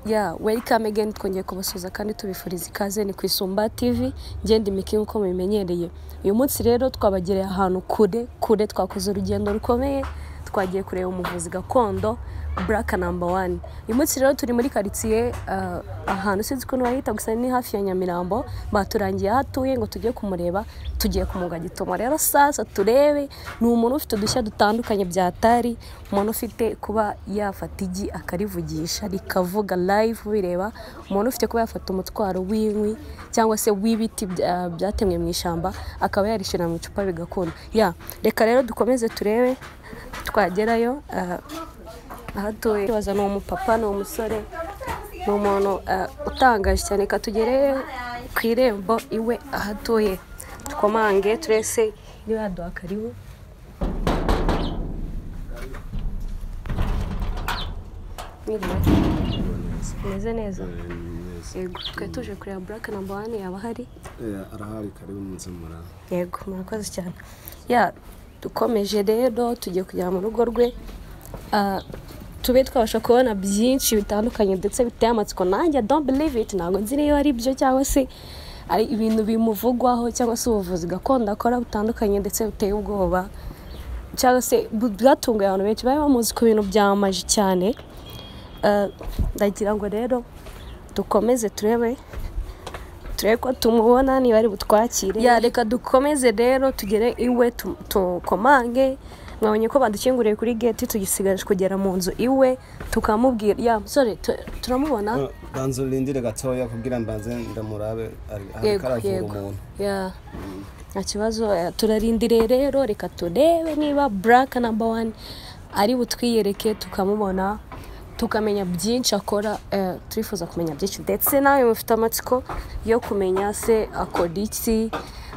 ya welcome again twongeye kubasuhuza kandi tubifuriza ikaze ni ku isumba tv ngenda imiki nk'uko mubimenyereye uyu munsi rero twabagereye ahantu kure kure twakoze urugendo rukomeye twagiye kureba umuvuzi gakondo buraka namba wani uyu munsi rero turi muri karitsiye ah, ahantu sinzi ukuntu wahita gusa ni hafi ya nyamirambo baturangiye aho atuye ngo tujye kumureba tugiye kumuga gitoma rero sasa turebe ni umuntu ufite udushya dutandukanye bya tari umuntu ufite kuba yafata igi akarivugisha rikavuga live bireba umuntu ufite kuba yafata umutwaro w'inkwi cyangwa se w'ibiti bya- byatemwe mu ishyamba akaba yarishyira mu icupa bigakunda ya reka rero dukomeze turebe twagerayo ah, ahatuye kibaza ni umupapa ni umusore ni umuntu eh, utangaje cyane reka tugere ku irembo iwe ahatuye dukomange turese niba yaduha karibu Mwiriwe? meze neza yego twe tuje kureba buraka namba wane yaba ahari arahari karibu munsi mura yego murakoze cyane ya dukomeje rero tugiye kujya mu rugo rwe Ah, tube twabasha kubona byinshi bitandukanye ndetse biteye amatsiko nanjye I don't believe it ntabwo nzi niba ari byo cyangwa se ari ibintu bimuvugwaho cyangwa se ubuvuzi gakondo akora butandukanye ndetse buteye ubwoba cyangwa se bu- bwatunguye abantu benshi bari bamuzi ku bintu byamaji cyane Ah, ndagira ngo rero dukomeze turebe turebe ko tumubona niba ari butwakire ya reka dukomeze rero tugere iwe tu- tukomange mwabonye ko badukinguriye kuri geti tugisigaje kugera mu nzu iwe tukamubwira ya musore tu- turamubona banza urindire gatoya kugira mbanze ndamurabe ari- ari yego karavura yego umuntu ya nta kibazo eh, turarindire rero reka turebe niba buraka namba wani ari butwiyereke tukamubona tukamenya byinshi akora eh, turifuza kumenya byinshi ndetse nawe mufite amatsiko yo kumenya se akora iki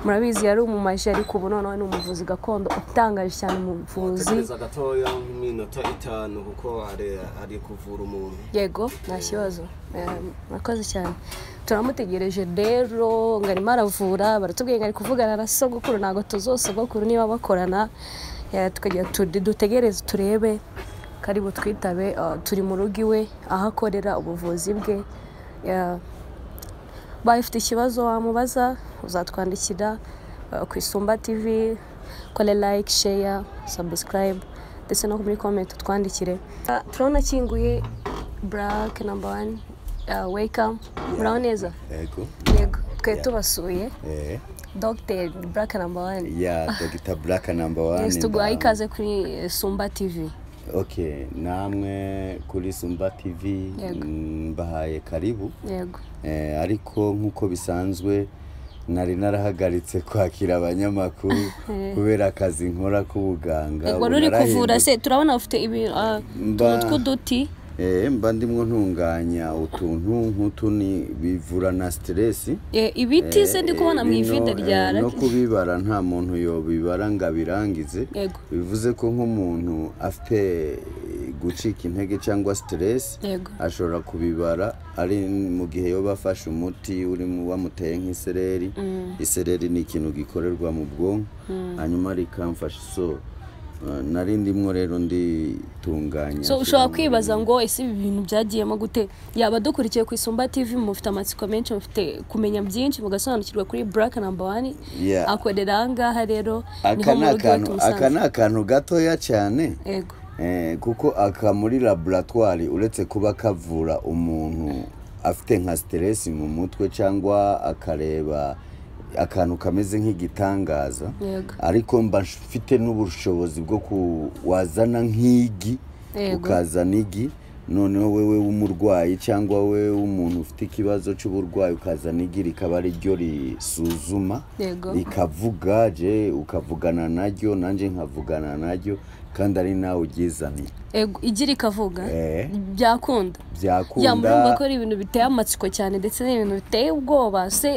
murabizi yari umumaji ariko ubu noneho ni umuvuzi gakondo utangaje cyane umuvuzi tegereza gatoya nk'iminota itanu kuko ari ari kuvura umuntu yego nta kibazo Eh, murakoze cyane turamutegereje rero ngo arimo aravura baratubwiye ngo ari kuvugana na sogokuru ntabwo tuzosogokuru niba bakorana Eh, tukagira tu- dutegereze turebe karibu twitabe eh, turi mu rugo iwe aho akorera ubuvuzi bwe Eh, baye ufite ikibazo wamubaza uzatwandikira eh, ku isumba tv kore like share subscribe ndetse no muri comment utwandikire Ah, turabona akinguye black number one uh, welcome muraho neza yego yego twe tubasuye eh dr black number one ya dr black number one yes tuguhaye ndahamya. ikaze kuri eh, sumba tv okay namwe kuri sumba tv Yego. mm, mbahaye karibu yego eh, ariko nk'uko bisanzwe nari narahagaritse kwakira abanyamakuru kubera akazi nkora k'ubuganga yego ubu wari uri kuvura narahindutse. se turabona ufite ibi- ah, Mba- utuntu tw'uduti Eh, mba ndimwo ntunganya utuntu nk'utu ni bivura na stress Eh, ibiti se ndi kubona mu Eh, ivide no, eh, rya no kubibara nta muntu yobibara ngo abirangize Yego. bivuze ko nk'umuntu afite gucika intege cyangwa siteresi Yego. ashobora kubibara ari mu gihe yoba afashe umuti urimo wamuteye nk'isereri isereri ni ikintu gikorerwa mu bwonko hanyuma rikamfasha isoro Eh, nari ndimwo rero nditunganya so ushobora kwibaza ngo ese ibi bintu byagiyemo gute yaba dukurikiye ku isumba tv mufite amatsiko menshi mufite kumenya byinshi mugasobanukirwa kuri black number one Yeah. akorera aha ngaha rero niho mu rugo aka ni iwe akantu aka ni tumusanze akantu gatoya cyane yego Eh, kuko aka muri laboratwari uretse kuba kavura umuntu afite nka siteresi mu mutwe cyangwa akareba akantu kameze nk'igitangaza Yego. ariko mba mfite n'ubushobozi bwo ku- wazana nk'igi Yego. ukazana igi noneho wewe w'umurwayi cyangwa we w'umuntu ufite ikibazo cy'uburwayi ukazana igi rikaba ari ryo risuzuma Yego. rikavuga je ukavugana naryo nanjye nkavugana naryo kandi ari nawe uryizaniye yego igi rikavuga Eh. byakunda ya murumva byakunda ko ari ibintu biteye amatsiko cyane ndetse n'ibintu biteye ubwoba se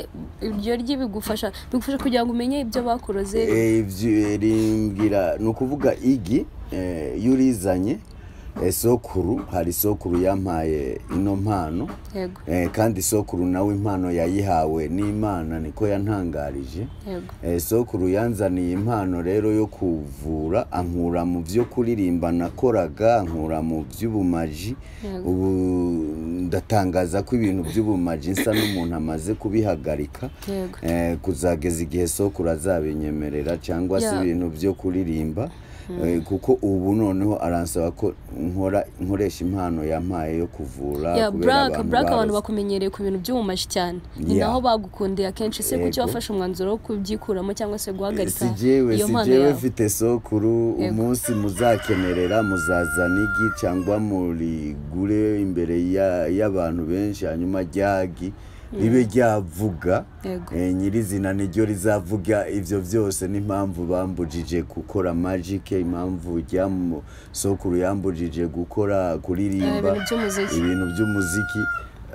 iryo ryi bigufasha bigufasha kugira ngo umenye ibyo bakuroze Eh, ibyo- eh, rimbwira ni ukuvuga igi eh, iyo urizanye sokuru hari sokuru yampaye ino mpano yego Eh, kandi sokuru nawe impano yayihawe n'imana niko yantangarije yego Eh, sokuru yanzaniye impano rero yo kuvura ankura mu byo kuririmba nakoraga ankura mu by'ubumaji Yego. ubu ndatangaza ko ibintu by'ubumaji nsa n'umuntu amaze kubihagarika yego Eh, kuzageza igihe sokuru azabinyemerera cyangwa se Ya. ibintu byo kuririmba Eh, kuko ubu noneho aransaba ko nkora nkoresha impano yampaye yo kuvura ya kubera buraka abantu buraka abantu barose. bakumenyereye ku bintu by'ubumashi cyane ni Yeah. naho bagukundiye akenshi se kuki Yego. wafashe umwanzuro wo kubyikuramo cyangwa se guhagarika si jyewe iyo si mpano jyewe yawe mfite sokuru umunsi muzakenerera muzazana igi cyangwa murigure imbere ya- y'abantu benshi hanyuma ryagi ribe ryavuga Yego. Eh, nyirizina niryo rizavuga ibyo byose n'impamvu bambujije gukora magike impamvu ryamu- sokuru yambujije gukora kuririmba Eh, ibintu by'umuziki. ibintu by'umuziki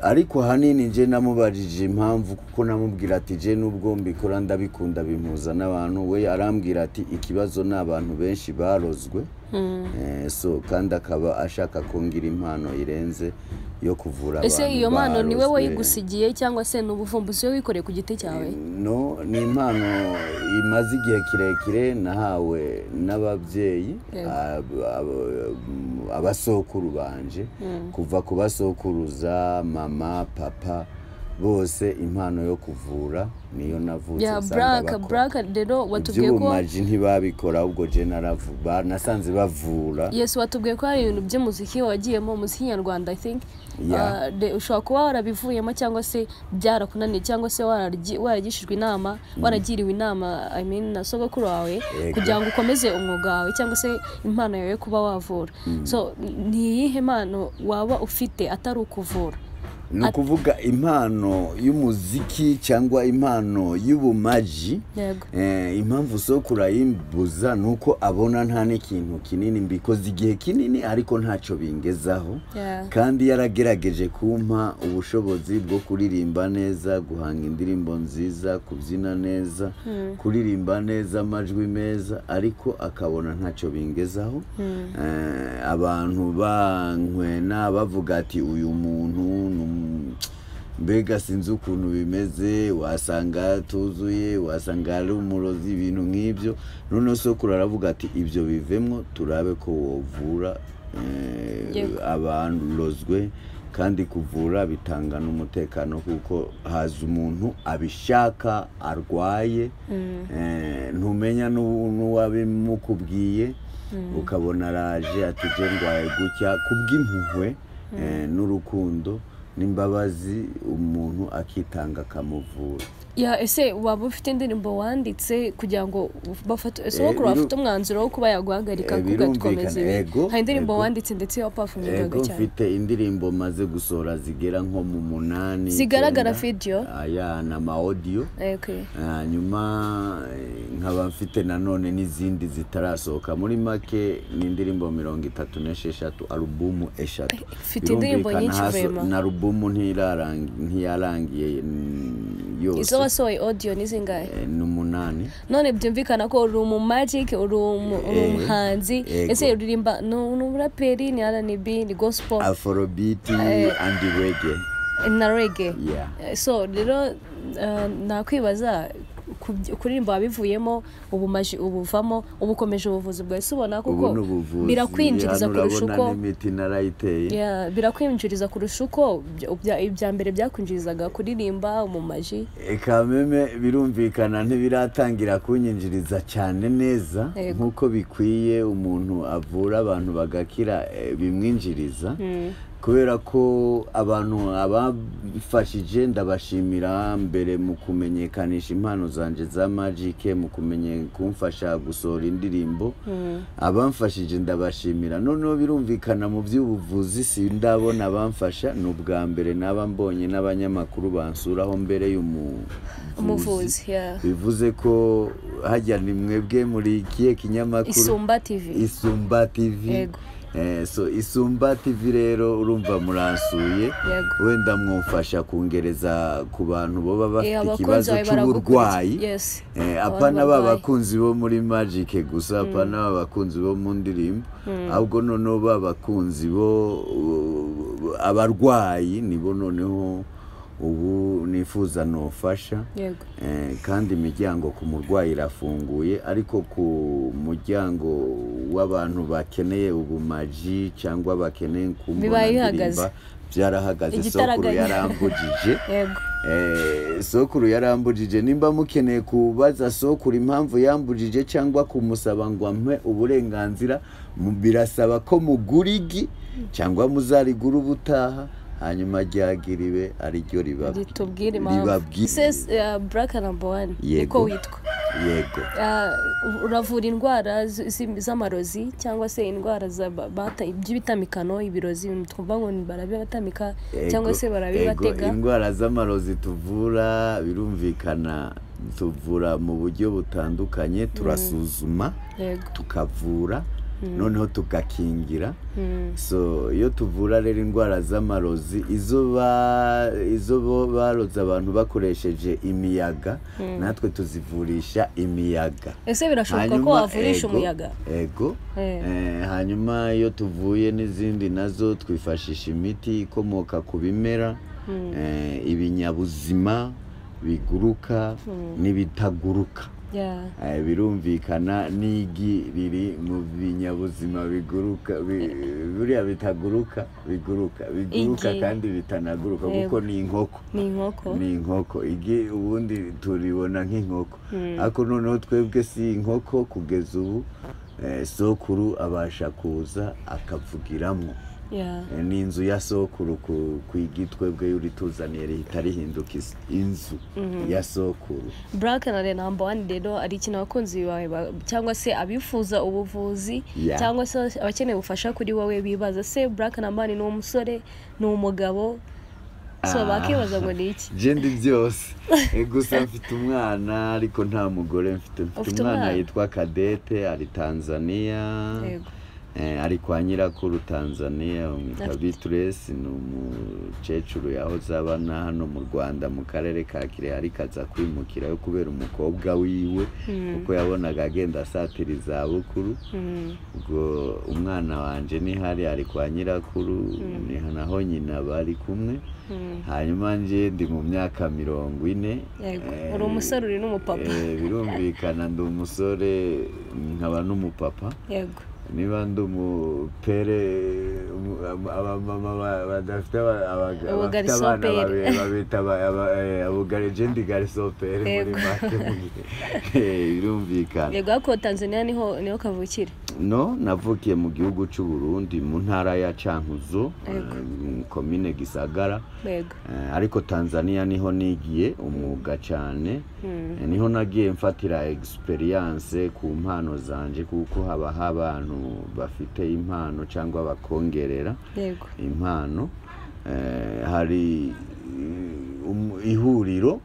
ariko ahanini nje namubajije impamvu kuko namubwira ati je nubwo mbikora ndabikunda bimpuza n'abantu we arambwira ati ikibazo ni abantu benshi barozwe Eh, so kandi akaba ashaka kongira impano irenze yo kuvura ese abantu iyo mpano ni we barozwe. wayigusigiye cyangwa se ni ubuvumbuzi we wikoreye ku giti cyawe no ni impano imaze igihe kirekire nahawe n'ababyeyi Yego. ab- ab- abasokuru banje kuva ku basokuruza mama papa bose impano yo kuvura niyo navutse ya nsanga buraka bakora. buraka rero watubwiye ko iby'ubumaji ntibabikora ahubwo je naravuba nasanze bavura yesu watubwiye ko hari ibintu by'umuziki wagiyemo umuziki nyarwanda i think Yeah. Uh, de- ushobora kuba warabivuyemo cyangwa se byarakunaniye cyangwa se wararyi- waragishijwe inama waragiriwe inama I mean, na sogokuru wawe Yego. kugira ngo ukomeze umwuga wawe cyangwa se impano yawe yo kuba wavura so ni iyihe mpano waba ufite atari ukuvura ni ukuvuga impano y'umuziki cyangwa impano y'ubumaji yego Eh, impamvu sokuru ayimbuza ni uko abona nta n'ikintu kinini mbikoze igihe kinini ariko ntacyo bingezaho Yeah. kandi yaragerageje kumpa ubushobozi bwo kuririmba neza guhanga indirimbo nziza kubyina neza kuririmba neza amajwi meza ariko akabona ntacyo bingezaho Eh, abantu bankwena bavuga ati uyu muntu ni umu- mbega sinzi ukuntu bimeze wasanga tuzuye wasanga ari umurozi ibintu nk'ibyo noneho sokuru aravuga ati ibyo bivemo turabe ko wovura eh, Yego. abarozwe kandi kuvura bitanga n'umutekano kuko haza umuntu abishaka arwaye eh, ntumenya n'u- n'uwabimukubwiye ukabona araje ati je ndwaye gutya kubw'impuhwe eh, n'urukundo n'imbabazi umuntu akitanga akamuvura ya ese waba ufite indirimbo wanditse kugira ngo bafate sogokuru biru- bafite umwanzuro wo kuba yaguhagarika Eh, kugakomeza birumvikana, ibi yego, hari indirimbo yego. wanditse ndetse wapafumingaga Ego cyane mfite indirimbo maze gusohora zigera nko mu munani Zigaragara icyenda. video? aya ni ama audio Okay. hanyuma eh, nkaba mfite nanone n'izindi zitarasohoka muri make ni indirimbo mirongo itatu n'esheshatu alubumu eshatu Mfite indirimbo Birumvikana nyinshi haso- vraiment. na alubumu ntirarangi- ntiyarangiye mm, izo yose wasohoye audio ni zingahe Eh, ni umunani none byumvikana ko uri umu magic uri umu- uri Eh, umuhanzi yego. ese uririmba ni ni umuraperi ni rnb ni gospel afrobiti andi wege na rege yeah. so rero eh, nakwibaza kubyi- kuririmba wabivuyemo ubumaji ubuvamo uba ukomeje ubuvuzi bwawe si ubona ubu kuko ni ubuvuzi birakwinjiriza hano kurusha urabona uko n'imiti narayiteye Yeah, birakwinjiriza kurusha uko bya- bya- ibya mbere byakwinjirizaga kuririmba umumaji kameme birumvikana ntibiratangira kunyinjiriza cyane neza Yego. nk'uko bikwiye umuntu avura abantu bagakira eh, bimwinjiriza kubera ko abantu abafashije ndabashimira mbere mu kumenyekanisha impano zanje za magike mu kumenye kumfasha gusohora indirimbo abamfashije ndabashimira noneho birumvikana mu by'ubuvuzi sindabona abamfasha ni ubwa mbere naba mbonye n'abanyamakuru bansuraho mbere y'umuvuzi umuvuzi yeah. bivuze ko hajya ni mwebwe muri ikihe kinyamakuru isumba tv isumba tv Yego. Eh, so isumba tv rero urumva muransuye Yego. wenda mwumfasha kungereza ku bantu boba Eh, bafite abakunzi ikibazo bawe cy'uburwayi baragukurikiye. Yes. Eh, Aba apana ba barwayi. bakunzi bo muri magic gusa apana ba bakunzi bo mu ndirimbo ahubwo noneho ba bakunzi bo uh, abarwayi nibo noneho ubu nifuza nofasha yego Eh, kandi imiryango ku murwayi irafunguye ariko ku muryango w'abantu bakeneye ubumaji cyangwa bakeneye kumbona Bibaye bihagaze. ndirimba byarahagaze sokuru Igitaraganya. yarambugije yego Eh, sokuru yarambujije nimba mukeneye kubaza sokuru impamvu yambujije cyangwa kumusaba ngo ampe uburenganzira mu- birasaba ko mugura igi cyangwa muzarigura ubutaha hanyuma ryagiriwe ariryo riba ritubwire impamvu ribabwira se eh, black number one Yego. uko witwa yego Ah, uravura indwara z- z- z'amarozi cyangwa se indwara za ba- bata by'ibitamikano ibirozi ibintu twumva ngo ni barabibatamika cyangwa Ego, se ego, barabibatega indwara z'amarozi tuvura birumvikana tuvura mu buryo butandukanye turasuzuma yego tukavura noneho tugakingira so iyo tuvura rero indwara z'amarozi izo ba izo bo baroze abantu bakoresheje imiyaga natwe tuzivurisha imiyaga ese birashoboka ko Hanyuma- wavurisha ego, umuyaga ego Eh. Eh, hanyuma iyo tuvuye n'izindi nazo twifashisha imiti ikomoka ku bimera eh, ibinyabuzima biguruka n'ibitaguruka Yeah. Eh, birumvikana n'igi riri mu binyabuzima biguruka bi- buriya bitaguruka biguruka biguruka Igi. kandi bitanaguruka kuko ni inkoko ni inkoko ni inkoko igi ubundi turibona nk'inkoko ariko noneho twebwe si inkoko kugeza ubu eh, sokuru abasha kuza akavugiramo Yeah. Eh, ni inzu ya sokuru ku, ku igi twebwe yuri tuzaniye rihita rihinduka is- inzu ya sokuru Black na Red number one rero ari ikintu abakunzi bawe ba- cyangwa se abifuza ubuvuzi Yeah. cyangwa se abakeneye ubufasha kuri wowe bibaza se Black number one ni umusore ni umugabo so Ah. bakibaza ngo ni iki je ndi byose Eh, gusa mfite umwana ariko nta mugore mfite mfite Ufite umwana umwana? yitwa kadete ari tanzania Yego. Eh, ari kwa nyirakuru tanzania bamwita bituresi ni umukecuru yahoze abana hano mu rwanda mu karere ka kirehe ariko aza kwimukirayo kubera umukobwa wiwe kuko yabonaga agenda asatira izabukuru Mm. ubwo umwana wanjye nihari ari kwa nyirakuru ni naho nyina bari kumwe hanyuma njye ndi mu myaka mirongo ine Yego, Eh, uri umusore uri n'umupapa. eh, birumvikana ndi umusore nkaba n'umupapa yego niba ndi umupere umu- ama- abamama ba- badafite aba- abaga- abafite Ubugariso abana pere. babe- babita aba- aba- eh, abugari- je ndi gariso pere muri Yego. make mu gihe. Eh, birumvikana yego ariko tanzania niho niho kavukira no navukiye mu gihugu cy'u Burundi mu ntara ya Cankuzo Yego. eh, mu komine Gisagara yego Eh, ariko Tanzania niho nigiye umwuga cyane Eh, niho nagiye mfatira experience ku mpano zanje kuko haba abantu bafite impano cyangwa bakongerera yego impano eh, hari eh, um- ihuriro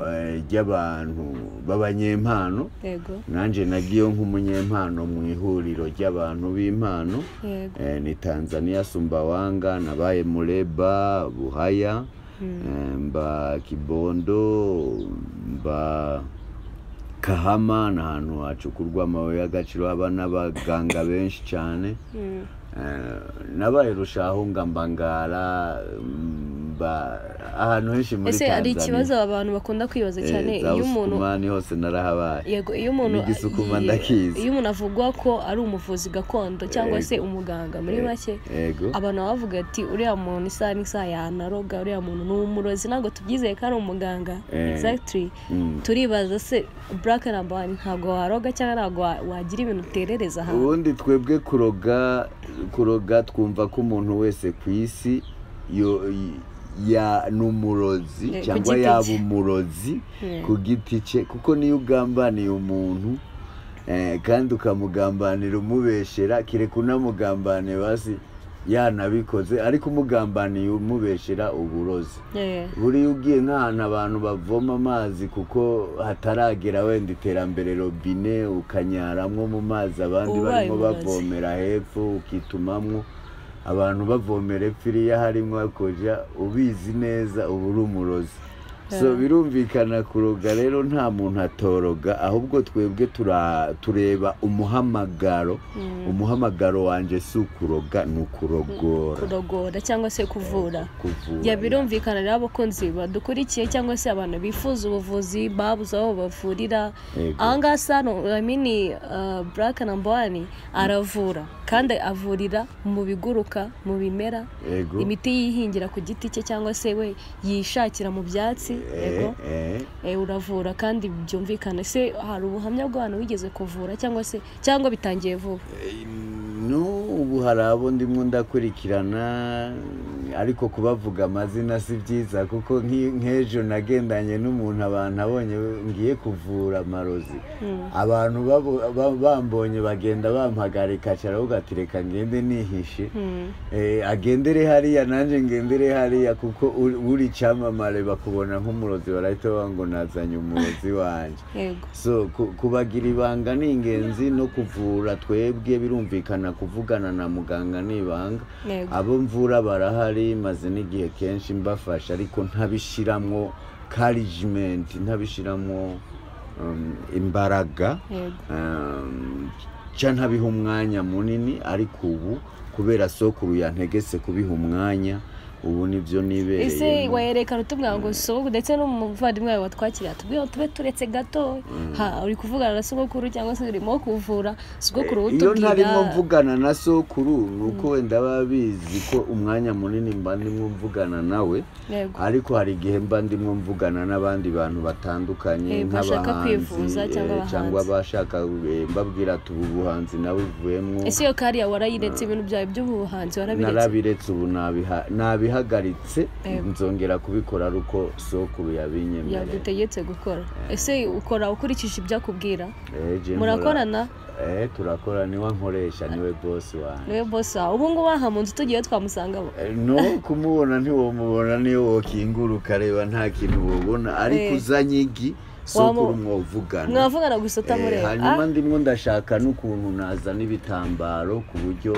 eh, ry'abantu b'abanyempano yego nanjye nagiyeho nk'umunyempano mu ihuriro ry'abantu b'impano yego Eh, ni tanzania sumbawanga nabaye mureba buhaya eh, mba kibondo mba kahama ni ahantu hacukurwa amabuye y'agaciro haba n'abaganga benshi cyane Mm. Eh, nabaye rushahunga mbangara mba ahantu henshi muri ese tanzania hari ikibazo aba bantu bakunda kwibaza Eh, cyane za iyo umuntu Usukumani hose narahabaye yego iyo umuntu n'igisukuma iyo- ndakizi. iyo umuntu avugwa ko ari umuvuzi gakondo cyangwa se umuganga muri make yego abantu baba bavuga ati uriya muntu isaha n'isaha yanaroga uriya muntu ni umurozi ntabwo tubyizeye ko ari umuganga Eh. exactly Mm. turibaza se black number one ntabwo waroga cyangwa ntabwo wa- wagira ibintu uterereza ahantu ubundi twebwe kuroga kuroga twumva ko umuntu wese ku isi yo- ya ni umurozi Eh, ku cyangwa giti yaba cye. umurozi Mm. ku giti cye kuko niyo ugambaniye umuntu eh, kandi ukamugambanira umubeshera kire kunamugambaniye basi yanabikoze ariko umugambaniye umubeshera uburozi Eh, buriya ugiye nk'ahantu abantu bavoma amazi kuko hataragera wenda iterambere robine ukanyaramwo mu mazi abandi Ubaye barimo umurozi. bavomera hepfo ukitumamwo abantu bavomera hepfo iriya harimo hakoja ubizi neza uba uri umurozi so Yeah. birumvikana kuroga rero nta muntu atoroga ahubwo twebwe tura- tureba umuhamagaro umuhamagaro wanje si ukuroga ni ukurogora kurogora cyangwa se kuvura kuvura ya birumvikana rero abakunzi badukurikiye cyangwa se abantu bifuza ubuvuzi babuze aho bavurira Yego. ahangaha sano ramini buraka namba wani aravura kandi avurira mu biguruka mu bimera Yego. imiti yihingira ku giti cye cyangwa se we yishakira mu byatsi yego Eh, eh. Eh, uravura kandi byumvikana se hari ubuhamya bw'abantu wigeze kuvura cyangwa se cyangwa bitangiye vuba no ubu hari abo ndimo ndakurikirana ariko kubavuga amazina si byiza kuko nk'i- nk'ejo nagendanye n'umuntu abantu abonye ngiye kuvura amarozi abantu babo- ba- bambonye bagenda bampagarika caravuga ati reka ngende nihishe Eh, agendere hariya nanjye ngendere hariya kuko uri uri icyamamare bakubona nk'umurozi barahita bavuga ngo nazanye umurozi wanjye yego so ku- kubagira ibanga ni ingenzi no kuvura twebwe birumvikana kuvugana na muganga ni ibanga Yego. abo mvura barahari maze n'igihe kenshi mbafasha ariko ntabishyiramo karigimenti ntabishyiramo um, imbaraga yego um, ca ntabiha umwanya munini ariko ubu kubera sokuru yantegetse kubiha umwanya ubu nibyo ese nibereyemo werekana utubwira ngo so ndetse n'umuvandimwe wawe watwakiriye atubwira ngo tube turetse gato ha uri kuvugana na sogokuru cyangwa se urimo kuvura sogokuru iyo ntarimo utubwira mvugana na sokuru ni uko wenda baba bizi ko umwanya munini mba ndimo mvugana nawe yego ariko hari igihe mba ndimo mvugana n'abandi bantu batandukanye Eh, bashaka kwivuza eh, cyangwa abahanzi. cyangwa abashaka eh, mbabwira ati ubu buhanzi nawe buvuyemo ese iyo kariya warayiretse ibintu byawe by'ubuhanzi warabiretse narabiretse ubu nabiha- nabihagaritse Eh. nzongera kubikora ari uko sokuru yabinyemereye yagutegetse gukora ese ukora ukurikije ibyo akubwira Eh, je nkora- murakorana Eh, turakora niwe nkoresha niwe bosi wanjye niwe bosi wawe ubu ngubu aha mu nzu tugiye twamusangamo no kumubona ntiwamubona niyo wakinguruka ukareba nta kintu wabona ariko Eh. uzanye igi Wamu- sokuru mwavugana mwavugana gusa Eh, utamureba hanyuma ndimo ndashaka n'ukuntu nazana ibitambaro ku buryo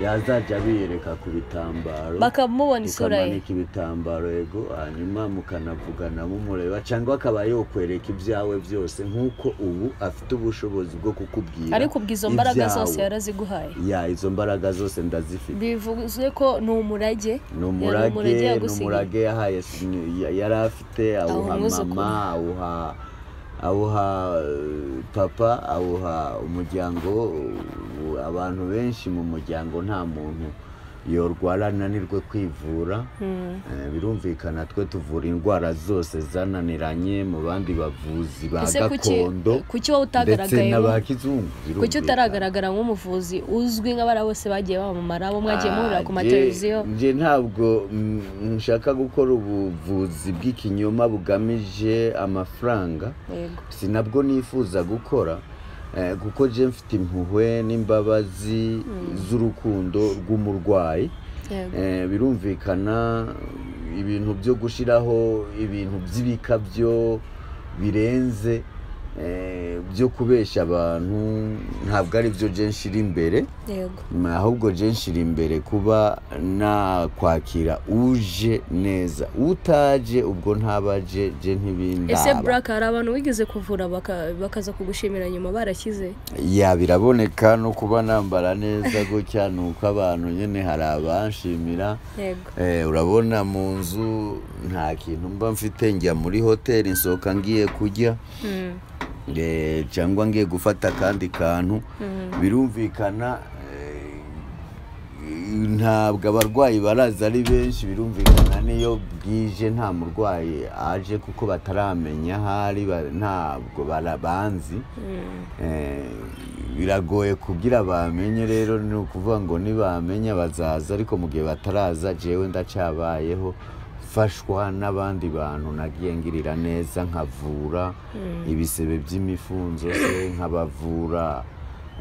yazajya abiyereka ku bitambaro bakamubona isura ye ukamanika ibitambaro yego hanyuma mukanavugana mumureba cyangwa akaba yokwereka ibyawe byose nk'uko ubu afite ubushobozi bwo kukubwira ariko ubwo izo mbaraga ibyawe. zose yaraziguhaye ya izo mbaraga zose ndazifite bivuze ko ni umurage ni Yari umurage umurage ni yagusigiye. umurage yahaye sinu- ya- yari afite awuha umwuzukuru. mama awuha awuha eh, papa awuha umuryango u- abantu benshi mu muryango nta muntu yorwara ananirwe kwivura Eh, birumvikana twe tuvura indwara zose zananiranye mu bandi bavuzi ba ese kuki gakondo kuki wowe ndetse utagaragayemo n'aba kizungu kuki birumvikana. utaragaragara nk'umuvuzi uzwi nk'abariya bose bagiye bamamara bo mwagiye muhurira ku Ah, mateleviziyo nje- nje ntabwo mm, nshaka gukora ubuvuzi bw'ikinyoma bugamije amafaranga yego si nabwo nifuza gukora eh, kuko je mfite impuhwe n'imbabazi z'urukundo rw'umurwayi yego Eh, birumvikana ibintu byo gushyiraho ibintu by'ibikabyo birenze eh, byo kubeshya abantu ntabwo ari byo jenshi iri imbere yego ahubwo jenshi iri imbere kuba nakwakira uje neza utaje ubwo ntabaje je ese ntibindaba buraka hari abantu wigeze kuvura baka- bakaza kugushimira nyuma barashyize ya biraboneka no kuba nambara neza gutya ni uko abantu nyine hari abanshimira yego Eh, urabona mu nzu nta kintu mba mfite njya muri hoteli nsohoka ngiye kurya Mm. Eh, cyangwa ngiye gufata akandi kantu birumvikana eh, ntabwo abarwayi baraza ari benshi birumvikana n'iyo bwije nta murwayi aje kuko bataramenya aho ari ba- ntabwo barabanzi Eh, biragoye kugira bamenye rero ni ukuvuga ngo nibamenya bazaza ariko mu gihe bataraza jewe ndacabayeho mfashwa n'abandi bantu nagiye ngirira neza nkavura ibisebe by'imifunzo se nkabavura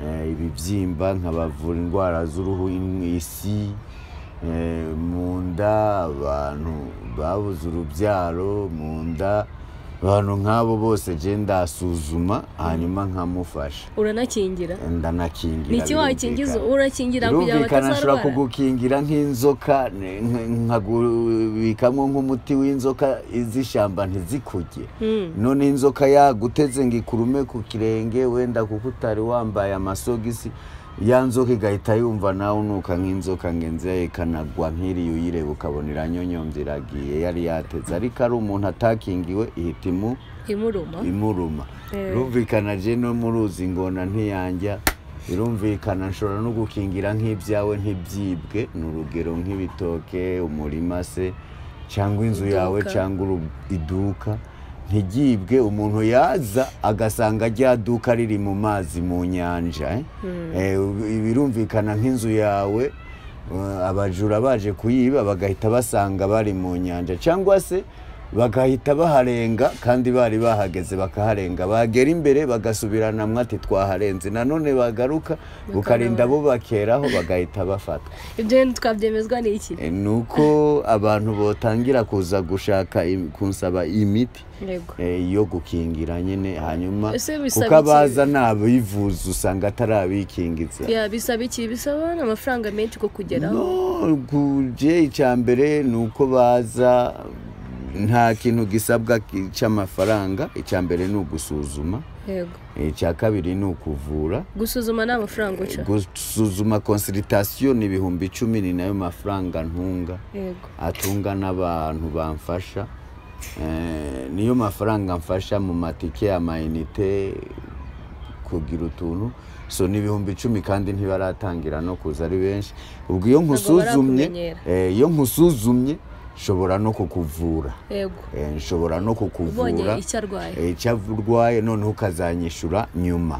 eh, ibibyimba nkabavura indwara z'uruhu in- isi eh, mu nda abantu babuze urubyaro mu nda abantu nk'abo bose je ndasuzuma hanyuma nkamufasha uranakingira ndanakingira ni iki wakingiza birumvikana. urakingira kugira ngo birumvikana nshobora batazarwara kugukingira nk'inzoka ne- nk- nkagubikamo nk'umuti w'inzoka iz'ishyamba ntizikuge none inzoka yaguteze ngo ikurume ku kirenge wenda kuko utari wambaye amasogisi ya nzoka igahita yumva nawe unuka nk'inzoka ngo inze ikanagwa nk'iriya uyireba ukabona iranyonyombye iragiye yari yateze ariko ari umuntu atakingiwe ihita imu imuruma imuruma Eh. birumvikana je no muruzi ingona ntiyanja birumvikana nshobora no gukingira nk'ibyawe ntibyibwe ni urugero nk'ibitoke umurima se cyangwa inzu yawe Iduka. cyangwa uru- iduka ntigibwe umuntu yaza agasanga rya duka riri mu mazi mu nyanja eh? Eh, birumvikana nk'inzu yawe Uh, abajura baje kuyiba bagahita basanga bari mu nyanja cyangwa se bagahita baharenga kandi bari bahageze bakaharenga bagera imbere bagasubirana mwe ati twaharenze nanone bagaruka bukarinda bo bakeraho bagahita bafata ibyo rero twabyemezwa n'iki E, ni uko abantu botangira kuza gushaka im- kunsaba imiti yego e, yo gukingira nyine hanyuma Ese bisaba kuko iki? abaza ntabivuza usanga atarabikingiza Ya, bisaba iki bisaba amafaranga menshi ko kugeraho no kuje icya mbere ni uko baza nta kintu gisabwa ki- cy'amafaranga icya mbere ni ugusuzuma yego icya kabiri ni ukuvura gusuzuma ni amafaranga uca gusuzuma konsiritasiyo ni ibihumbi icumi ni nayo mafaranga ntunga yego atunga n'abantu bamfasha Eh, niyo mafaranga mfasha mu matike amayinite kugira utuntu so ni ibihumbi icumi kandi ntibaratangira no kuza ari benshi ubwo iyo nkusuzumye barakumenyera. eh, iyo nkusuzumye nshobora no kukuvura yego Eh, nshobora no ubonye kukuvura icyo arwaye Eh, icyo urwaye noneho ukazanyishyura nyuma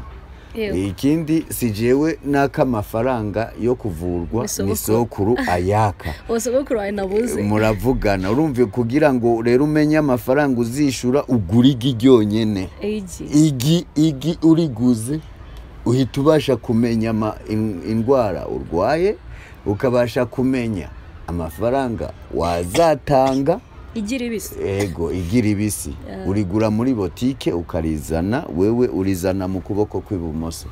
yego ikindi si jewe n'ak'amafaranga yo kuvurwa Ni sogokuru. ni sokuru ayaka uwo sogokuru wawe nabuze muravugana urumva kugira ngo rero umenye amafaranga uzishyura ugura igi ryonyine igi igi igi uriguze uhita ubasha kumenya ama- in- indwara urwaye ukabasha kumenya amafaranga wazatanga igi ribisi ego igira ibisi urigura muri botike ukarizana wewe urizana mu kuboko kw'ibumoso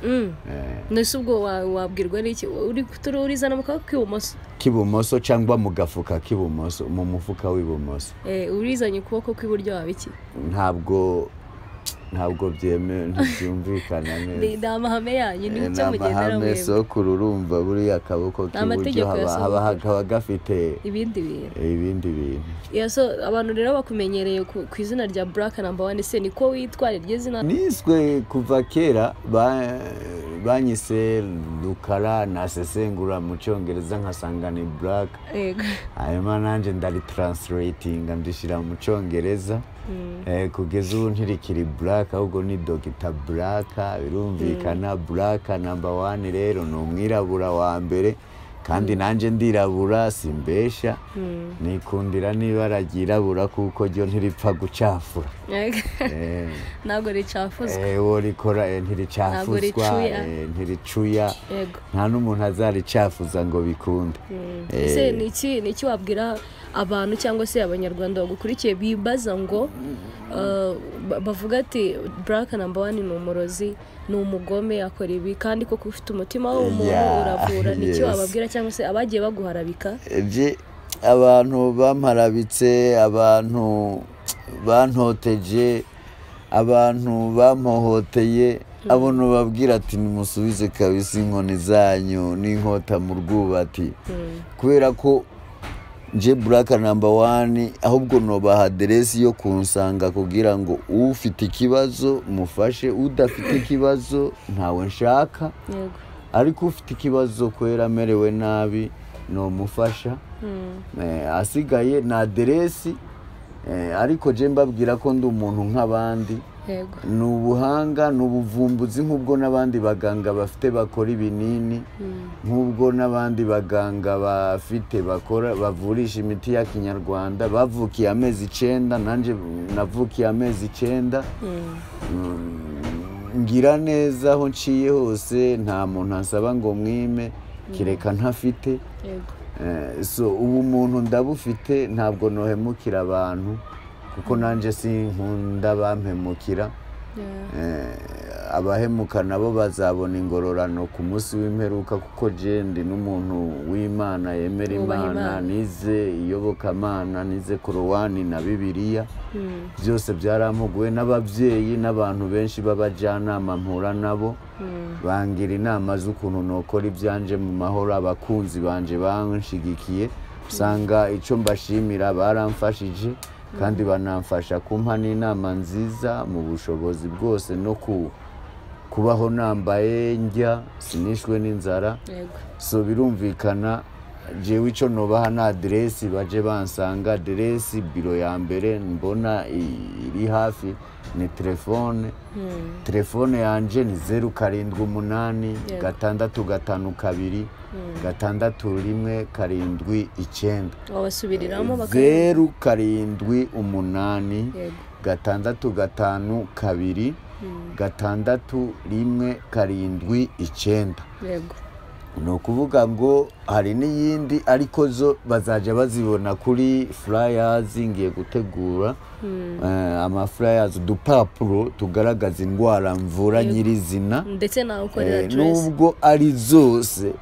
Mm. nese ubwo wa- wabwirwa n'iki uri tururizana mu kaboko k'ibumoso k'ibumoso cyangwa mu gafuka k'ibumoso mu mufuka w'ibumoso Eh, urizanye ukuboko kw'iburyo waba iki ntabwo ntabwo byemewe ntibyumvikana ni neza ni amahame yanyu ni Eh, icyo mugendera amahame mwebwe sokuru urumva buriya akaboko k'iburyo amategeko ya haba- haba hakaba gafite ibindi bintu ibindi bintu Yeah, so abantu rero bakumenyereye ku ku izina rya black number one se niko witwa niryo zina niswe kuva kera ba- banyise rukara nasesengura mu cyongereza nkasanga ni buraka yego hanyuma nanjye ndaritranslatinga ndishyira mu cyongereza Eh, kugeza ubu ntirikiri buraka ahubwo ni dogita buraka birumvikana buraka namba wani rero ni umwirabura wa mbere kandi nanjye ndirabura simbesha nikundira n'ibara ryirabura kuko ryo ntiripfa gucafura Yego. Eh, ntabwo ricafuzwa eh, wo rikora eh, Ntabwo ntiricafuzwa ricuya. eh, ntiricuya yego nta n'umuntu azaricafuza ngo bikunde ese ni iki ni iki wabwira abantu cyangwa se abanyarwanda bagukurikiye bibaza ngo uh, ba- bavuga ati black number one ni umurozi ni umugome akora ibi kandi koko ufite umutima w'umuntu Yeah, uravura ni iki yes. wababwira cyangwa se abagiye baguharabika Je, abantu bamparabitse abantu bantoteje abantu bamuhoteye abo nubabwira ati nimusubize kabisa inkoni zanyu n'inkota mu rwubati kubera ko nje buraka namba wani ahubwo nobaha aderesi yo kunsanga kugira ngo ufite ikibazo mufashe udafite ikibazo ntawe nshaka yego ariko ufite ikibazo kubera amerewe nabi numufasha Eh, asigaye ni aderesi eh, ariko je mbabwira ko ndi umuntu nk'abandi yego ni ubuhanga ni ubuvumbuzi nk'ubwo n'abandi baganga bafite bakora ibinini nk'ubwo n'abandi baganga bafite bakora bavurisha imiti ya kinyarwanda bavukiye amezi icyenda nanjye navukiye amezi icyenda Mm, ngira neza aho nciye hose nta muntu asaba ngo mwime kereka ntafite yego Eh, so ubu muntu ndabufite ntabwo nohemukira abantu kuko nanjye sinkunda bampemukira Eh, abahemuka nabo bazabona ingororano ku munsi w'imperuka kuko je ndi n'umuntu w'imana yemera Wubaha imana Imana. nize iyobokamana nize korowani na bibiliya byose byarampuguwe n'ababyeyi n'abantu benshi b'abajyanama mpura nabo bangira inama z'ukuntu nokora ibyanje mu mahoro abakunzi banje banshigikiye usanga icyo mbashimira baramfashije kandi banamfasha kumpa n'inama nziza mu bushobozi bwose no ku kubaho nambaye njya sinishwe n'inzara yego so birumvikana jewe icyo nubaha ni aderesi baje bansanga aderesi biro ya mbere mbona i- iri hafi ni telefone telefone yanjye ni zeru karindwi umunani Yego. gatandatu gatanu kabiri gatandatu rimwe karindwi icyenda wabasubiriramo bakaba zeru karindwi umunani yego gatandatu gatanu kabiri gatandatu rimwe karindwi icyenda yego ni ukuvuga ngo hari n'iyindi ariko zo bazajya bazibona kuri furayazi ngiye gutegura Eh, amafurayazi udupapuro tugaragaza indwara mvura nyirizina ndetse nawe ukorera Eh, aderesi nubwo ari zose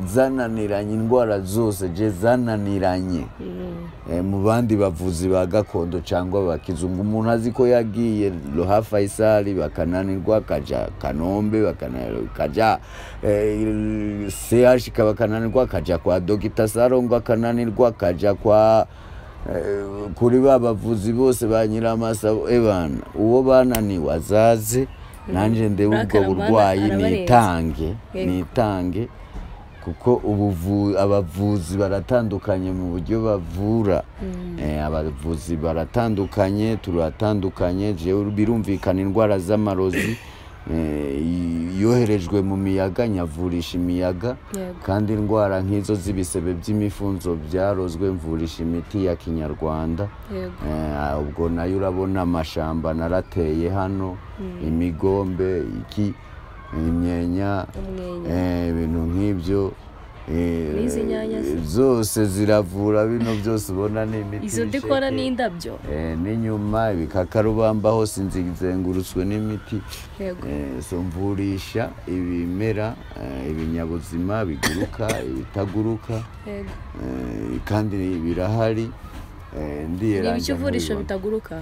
zananiranye indwara zose je zananiranye Eh, mu bandi bavuzi ba gakondo cyangwa abakizungu umuntu azi ko yagiye roha faisali bakananirwa akaja kanombe bakana- akaja eh, chk bakananirwa akaja kwa dogita sarongo akananirwa akaja kwa eh, kuri ba bavuzi bose ba nyiramasabo ebana uwo bananiwe azaze nanjye ndebe ubwo Arakaramana, burwayi arabarenza. nitange Yego. nitange kuko ubuvu- abavuzi baratandukanye mu buryo bavura Eh, abavuzi baratandukanye turatandukanye jewe birumvikana indwara z'amarozi eh, i- yoherejwe mu miyaga nyavurisha imiyaga Yego. kandi indwara nk'izo z'ibisebe by'imifunzo byarozwe mvurisha imiti ya kinyarwanda yego Eh, ubwo nayo urabona amashamba narateye hano imigombe iki imyenya umwenya eh, ibintu nk'ibyo eh, N'izi nyanya se? zose ziravura bino byose ubona ni imiti izo y'ibisheke, dukora ni indabyo eh, n'inyuma ibikakarubamba hose nzizengurutswe n'imiti yego Eh, so mvurisha ibimera eh, ibinyabuzima biguruka ibitaguruka yego eh, kandi birahari eh, ni ndiyeranja ibice uvurisho nkabibona. bitaguruka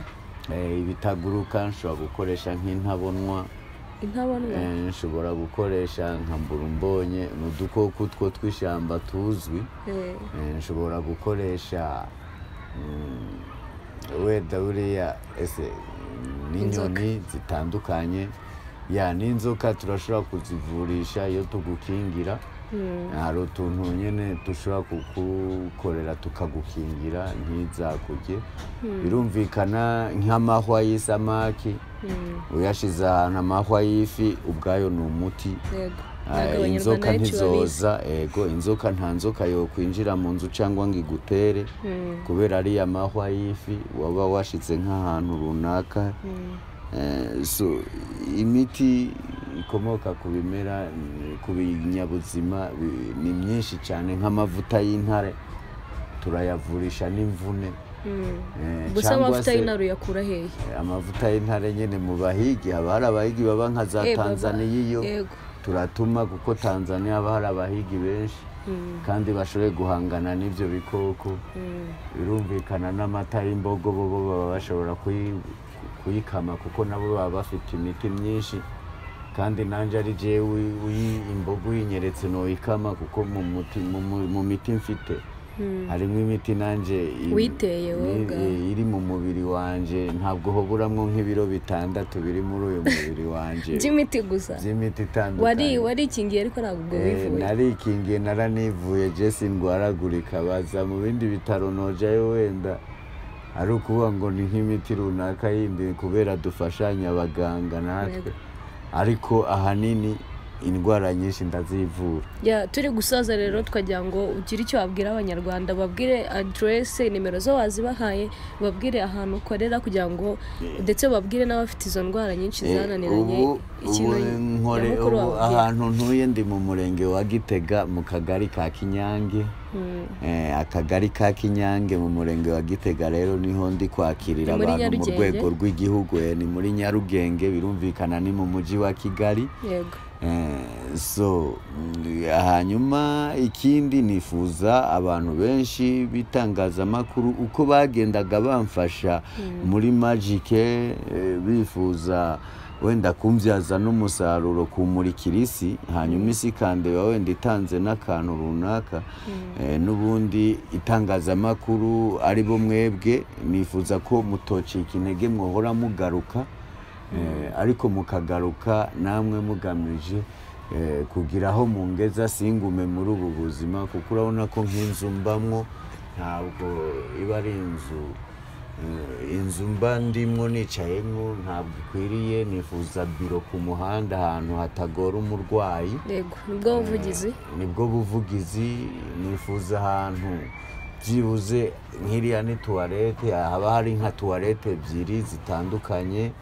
Eh, ibitaguruka nshobora gukoresha nk'intabonwa intabonwa eh, nshobora gukoresha nka mbulumbonye ni udukoko two tw'ishyamba tuzwi Eh, Eh, nshobora gukoresha mm, wenda buriya ese mm, n'inyoni zitandukanye ya n'inzoka turashobora kuzivurisha iyo tugukingira hari utuntu nyine dushobora kugukorera tukagukingira ntizakurye birumvikana nk'amahwa y'isamaki uyashyize ahantu amahwa y'ifi ubwayo ni umuti yego Ah, ntabwo abanyarwanda inzoka benshi babizi ntizoza ego inzoka nta nzoka yo kwinjira mu nzu cyangwa ngo igutere kubera ariya mahwa y'ifi waba washize nk'ahantu runaka Eh, so imiti ikomoka ku bimera mm, ku binyabuzima bi- ni myinshi cyane nk'amavuta y'intare turayavurisha n'imvune Eh, gusa cyangwa amavuta se- y'inaru yakura hehe amavuta y'intare nyine mu bahigi haba hari abahigi baba nka za Eh, baba. tanzaniya iyo yego turatuma kuko tanzania haba hari abahigi benshi kandi bashoboye guhangana n'ibyo bikoko birumvikana n'amata y'imbogo bo bo baba bashobora kuyi- kuyikama kuko nabo baba bafite imiti myinshi kandi nanjye ari jewe uyi- imbogo uyinyeretse noyikama kuko mu muti- mu mu- mu miti mfite harimo imiti nanjye i- Witeye wowe i- ubwawe. iri mu mubiri wanjye ntabwo hoburamwo nk'ibiro bitandatu biri muri uyu mubiri wanjye by'imiti gusa by'imiti wari itandukanye warikingiye ariko ntabwo ubwo Eh, wivuye narikingiye naranivuye jesi ndwaragurika baza mu bindi bitaro nojayo wenda ari ukuvuga ngo ni nk'imiti runaka yindi kubera dufashanya abaganga natwe ariko ahanini indwara nyinshi ndazivura Ya, turi gusaza rero twagira ngo ugire icyo wabwira abanyarwanda babwire aderesi nimero zo wazibahaye babwire ahantu ukorera kugira ngo ndetse babwire n'abafite izo ndwara nyinshi zananiranye ubu ubu nkore nyamukuru ubu wababwira. ahantu ntuye ndi mu murenge wa gitega mu kagari ka kinyange Eh, akagari ka kinyange mu murenge wa gitega rero niho ndi kwakirira Ni muri abantu mu Nyarugenge? rwego rw'igihugu eh, ni muri nyarugenge birumvikana ni mu mujyi wa kigali yego Eh, so mm, hanyuma ikindi nifuza abantu benshi b'itangazamakuru uko bagendaga bamfasha muri magike eh, bifuza wenda kumbyaza n'umusaruro kumurikira isi hanyuma isi ikandeba wenda itanze n'akantu runaka Eh, n'ubundi itangazamakuru ari bo mwebwe nifuza ko mutocika intege mwohora mugaruka Eh, ariko mukagaruka namwe mugamije eh, kugira aho mungeza singume muri ubu buzima kuko urabona ko nk'inzu mbamwo ntabwo iba ari inzu eh, inzu mba ndimwo nicayemwo ntabwo ikwiriye nifuza biro ku muhanda ahantu hatagora umurwayi yego nibwo buvugizi nibwo buvugizi nifuza ahantu byibuze nk'iriya ni tuwarete haba hari nka tuwarete ebyiri zitandukanye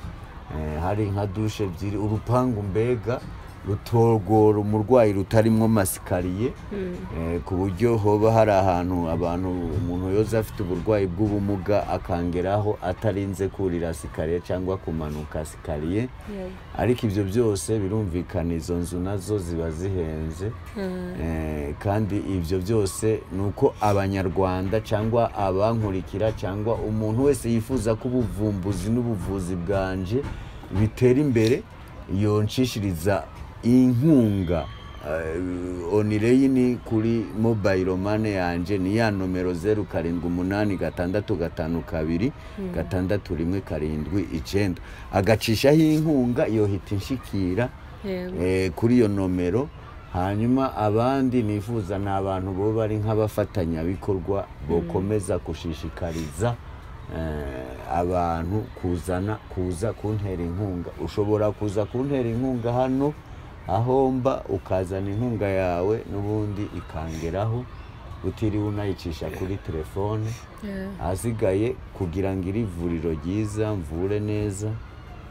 eh, hari nka dushe ebyiri urupangu mbega rutogora umurwayi rutarimo masikariye eh, ku buryo hoba hari ahantu abantu umuntu yoza afite uburwayi bw'ubumuga akangeraho atarinze kurira sikariye cyangwa kumanuka sikariye yego ariko ibyo byose birumvikana izo nzu nazo ziba zihenze Eh, kandi ibyo byose ni uko abanyarwanda cyangwa abankurikira cyangwa umuntu wese yifuza ko ubuvumbuzi n'ubuvuzi bwanje bitera imbere yonshishiriza inkunga Eh, onireyini kuri mobayiro mane yanjye ni ya nomero zeru karindwi umunani gatandatu gatanu kabiri gatandatu rimwe karindwi icyenda agacishaho inkunga yohita inshikira yego eh, kuri iyo nomero hanyuma abandi nifuza ni abantu bo bari nk'abafatanyabikorwa bokomeza gushishikariza eh, abantu kuzana kuza kuntera inkunga ushobora kuza kuntera inkunga hano aho mba ukazana inkunga yawe n'ubundi ikangeraho utiriwe unayicisha kuri telefone Yeah. ahasigaye kugira ngo iri vuriro ryiza mvure neza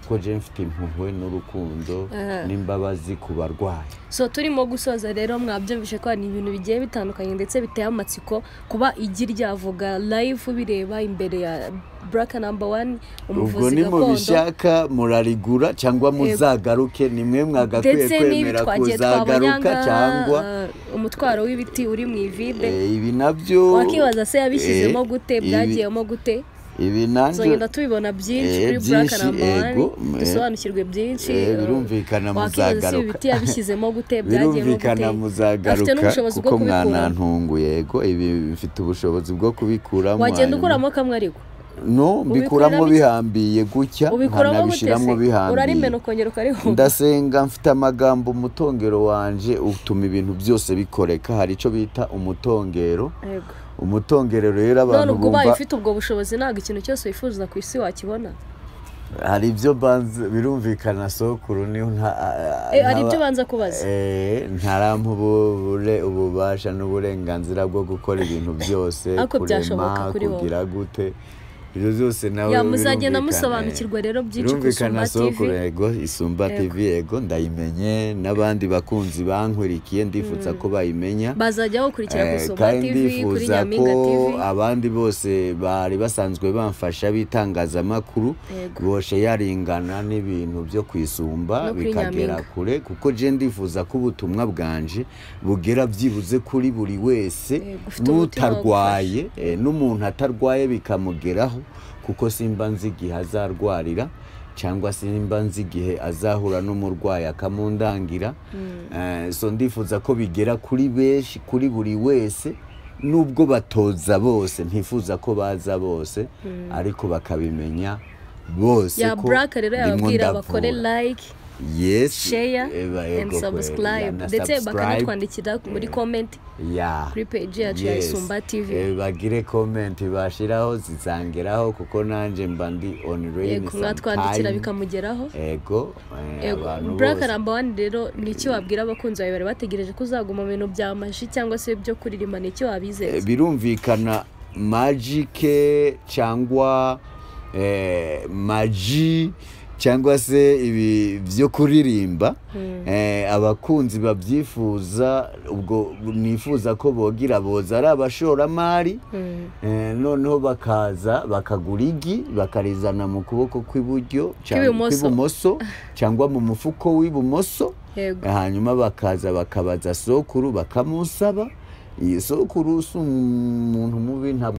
ko je mfite impuhwe n'urukundo n'imbabazi ku barwayi so turimo gusoza rero mwabyumvise ko ni ibintu bigiye bitandukanye ndetse biteye amatsiko kuba igi ryavuga live bireba imbere ya buraka namba wani ubwo umuvuzi gakondo nimubishaka murarigura cyangwa muzagaruke nimwe mwagakwiye ndetse n'ibi kwemera twagiye kuzagaruka twabanyanga cyangwa eh, umutwaro w'ibiti uri mu ivide Eh, ibi nabyo wakibaza se yabishyizemo eh, gute ibi- byagiyemo gute ibi tuzagenda nanjye tubibona byinshi eh, kuri buraka byinshi, namba wani yego, eh, dusobanukirwe byinshi eh, eh, birumvikana wakibaza se muzagaruka. ibiti yabishyizemo gute byagiyemo gute birumvikana afite muzagaruka n'ubushobozi bwo kuko kubikuramo mwanantungu yego ibi mfite ubushobozi bwo kubikuramo wagenda hanyuma- ukuramo kamwe ariko no mbikuramo iki? bihambiye gutya ubikuramo gute nkanabishyiramo se bihambiye urarimena ukongera ukarihunda ndasenga mfite amagambo umutongero wanje utuma ibintu byose bikoreka hari icyo bita umutongero yego umutongero rero none abantu ubwo ubaye bumva ufite ubwo bushobozi ntabwo ikintu cyose wifuza ku isi wakibona hari ibyo banze birumvikana sokuru niyo nta Eh, hari ntaba- ibyo ubanza kubaza Eh, ntarampa ububure ububasha n'uburenganzira bwo gukora ibintu byose Ariko byashoboka kuri wowe. kugira gute ibyo byose nawe ya muzagenda birumvikana, musobanukirwa rero byinshi ku birumvikana isumba tv soko yego isumba tv yego ndayimenye n'abandi bakunzi bankurikiye ndifuza ko bayimenya bazajya bakurikira ku Eh, isumba kandi tv kuri ndifuza nyampinga ko tv abandi bose bari basanzwe bamfasha b'itangazamakuru Yego. boshe yaringana n'ibintu byo kwisumba No kuri bikagera Nyampinga. kure kuko je ndifuza ko ubutumwa bwanje bugera byibuze kuri buri wese Yego, ufite umutima wo n'utarwaye eh, n'umuntu atarwaye bikamugeraho kuko simba nzi igihe azarwarira cyangwa simba nzi igihe azahura n'umurwayi akamundangira Eh, so ndifuza ko bigera kuri benshi kuri buri wese nubwo batoza bose ntifuza ko baza bose ariko bakabimenya bose ya ko buraka rero ndimo yababwira ndavura. bakore like yesi sheya eba, and yego kweli. subscribe Yana ndetse subscribe. bakanatwandikira muri komenti ya kuri page yacu ya Yes. Isumba TV. Eh, bagire komenti bashiraho zizangeraho kuko nanjye mba ndi on rain yego mwatwandikira sometime. bikamugeraho ego eh, Yego, abantu Black bose. number one rero ni iki wabwira abakunzi bawe bari bategereje ko uzaguma mu bintu bya maji cyangwa se byo kuririmba ni iki Eh, wabizeza birumvikana magike cyangwa eh, maji cyangwa se ibi byo kuririmba eh, abakunzi babyifuza ubwo nifuza ko bogira boza ari abashoramari Eh, noneho bakaza bakagura igi bakarizana mu kuboko kw'iburyo cyangwa Kw'ibumoso. kw'ibumoso cyangwa mu mufuko w'ibumoso yego hanyuma bakaza bakabaza sokuru bakamusaba iyi sokuru si umuntu mubi ntabwo